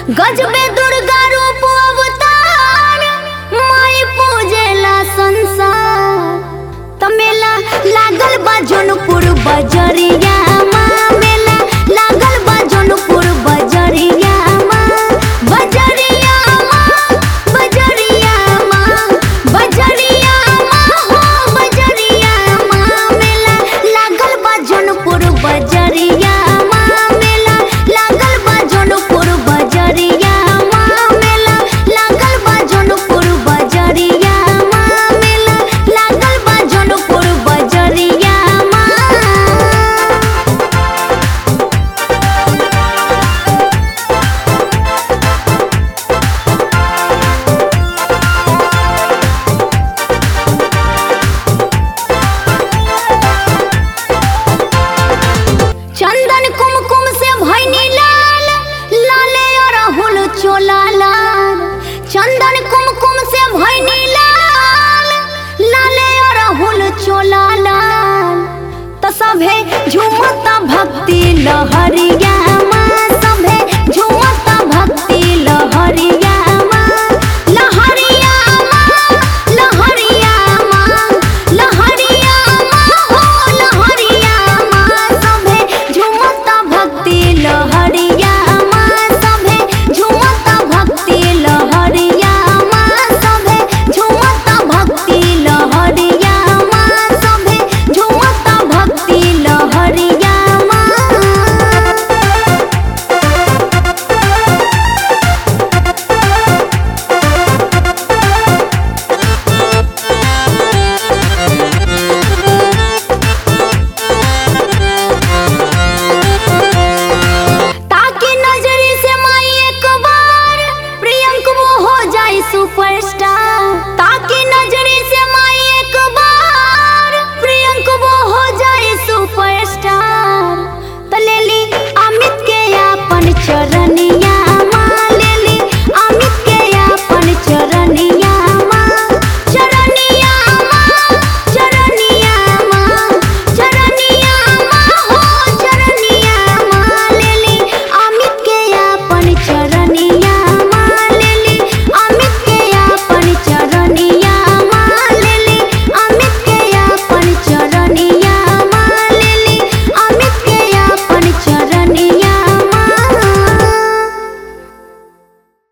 गजबे दुर्गा रूप अवतार माई पूजेला संसार तमेला लागल बा जौनपुर बजरिया माँ मेला लागल बा जौनपुर बजरिया माँ बजरिया माँ बजरिया माँ बजरिया माँ हो बजरिया माँ मेला लागल बा जौनपुर बजरिया माँ मेला लागल बा जौनपुर बजरिया माँ मेला लागल बा जौनपुर बजरिया माँ मेला लागल बा जौनपुर बजरिया माँ चंदन कुमकुम से भैनी लाल लाले अरहुल चोला लाल चंदन कुमकुम से भैनी लाल लाले अरहुल चोला लाल त सभे झुमता भक्ति लहरिया